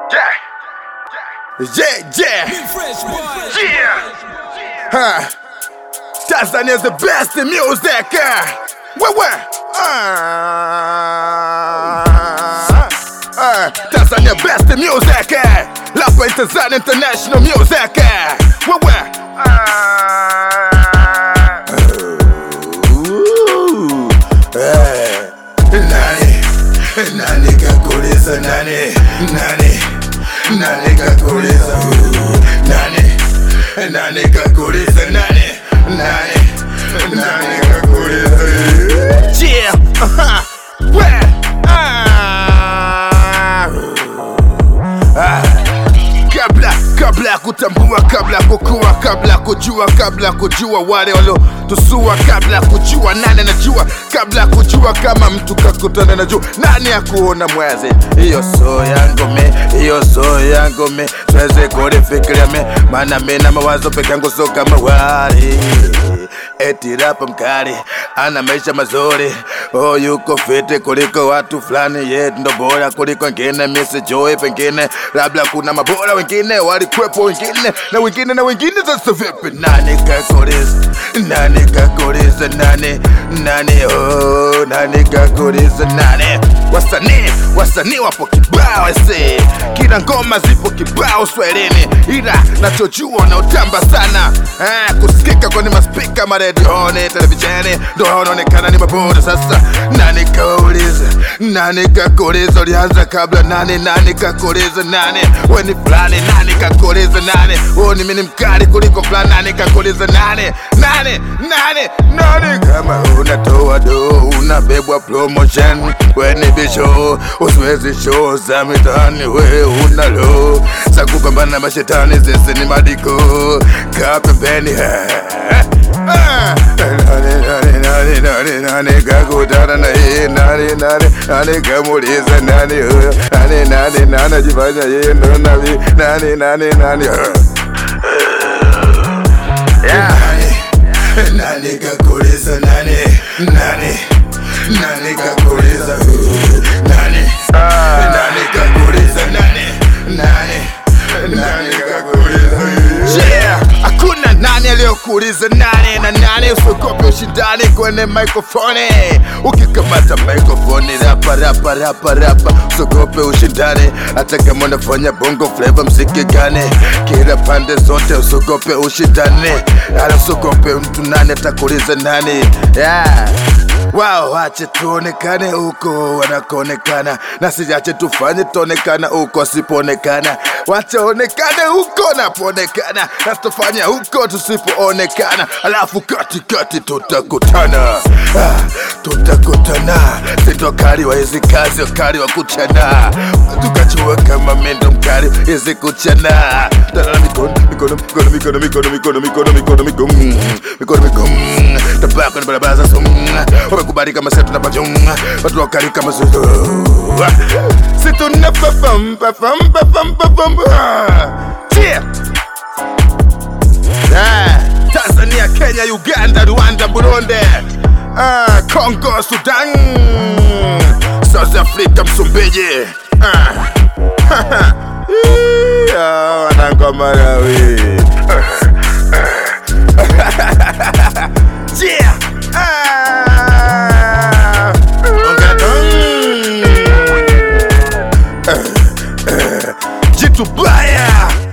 Yeah, yeah, yeah. Huh. Tanzania's the best in music. Uh. Where, where? Uh. Uh. Tanzania best in music. Uh. Lapa in Tanzania international music. Uh. Where, where? Uh. Ooh. Eh. Nani, nani kakuliza nani, nani, nani kakuliza uh, nani, nani kakuliza nani, nani, nani kakuliza uh. Yeah, uh-huh. Where? Ah. Ah. kabla kabla ya kutambua kabla ya kukua kabla ya kujua kabla ya kujua wale waliotusua kabla ya kujua nani anajua kabla ya kujua kama mtu kakutana na jua nani ya kuona mwezi hiyo so yangu me hiyo so yangu me siwezi kulifikiria me maana mi na mawazo peke yangu so kama wali eti rapa mkali ana maisha mazuri oh, yuko fiti kuliko watu fulani ye ndo bora kuliko wengine misijui pengine labda kuna mabora wengine walikwepo wengine na wengine na wengine sasa vipi nani kakuliza nani kakuliza nani nani oh, nani kakuliza nani wasanii wasanii wapo kibao ese kila ngoma zipo kibao swahilini ila nachojua naotamba sana ah, kusikika kwenye maspika maredioni televisheni ndo wanaonekana ni mabora sasa nani kauliza nani kakuliza ulianza kabla nani nani kakuliza nani weni fulani nani kakuliza nani oh, ni mini mkali kuliko fulani nani kakuliza nani nani nani nani kama unatoa do unabebwa promotion weni bisho usiwezi show za mitani we unalo za kupambana na mashetani zese ni madiko kaa pembeni Ah, nani nani nani nani nani kakutana na yeye nani nani nani kamuliza nani huyo nani nani nani ajifanya yeye ndo nabii nani nani nani yeah. nani nani kakuliza nani nani nani kakuliza huyo nani nani kakuliza nani nani nani kakuliza huyo yeah hakuna nani aliyokuuliza nani na nani usiogope ushindani kwenye mikrofoni ukikamata mikrofoni rapa rapa rapa rapa usiogope ushindani hata kama unafanya bongo flava mziki gani kila pande zote usiogope ushindani ala usiogope mtu nani atakuuliza nani yeah wao wache tuonekane huko wanakoonekana na siache tufanye tuonekana huko sipoonekana wachaonekane huko napoonekana na tutafanya huko tusipoonekana alafu katikati tutakutana ah, tutakutana sitokali wa hizi kazi wakali wa kuchana tukachua kama mendo mkali hizi kuchana talala mikono mikono mikono mikono mikono mikono mikono mikono mikono mikono mikono tabako na barabara za sumu wamekubali kama sisi tunapajunga watu wakali kama sisi si tunapafam pafam pafam pafam Cheer! Ah, Tanzania, Kenya, Uganda, Rwanda, Burundi, ah, Congo, Sudan, South Africa, Msumbiji. Ah. Yeah, wanangu Malawi. Yeah. Ah. Ongadong. Jitu baya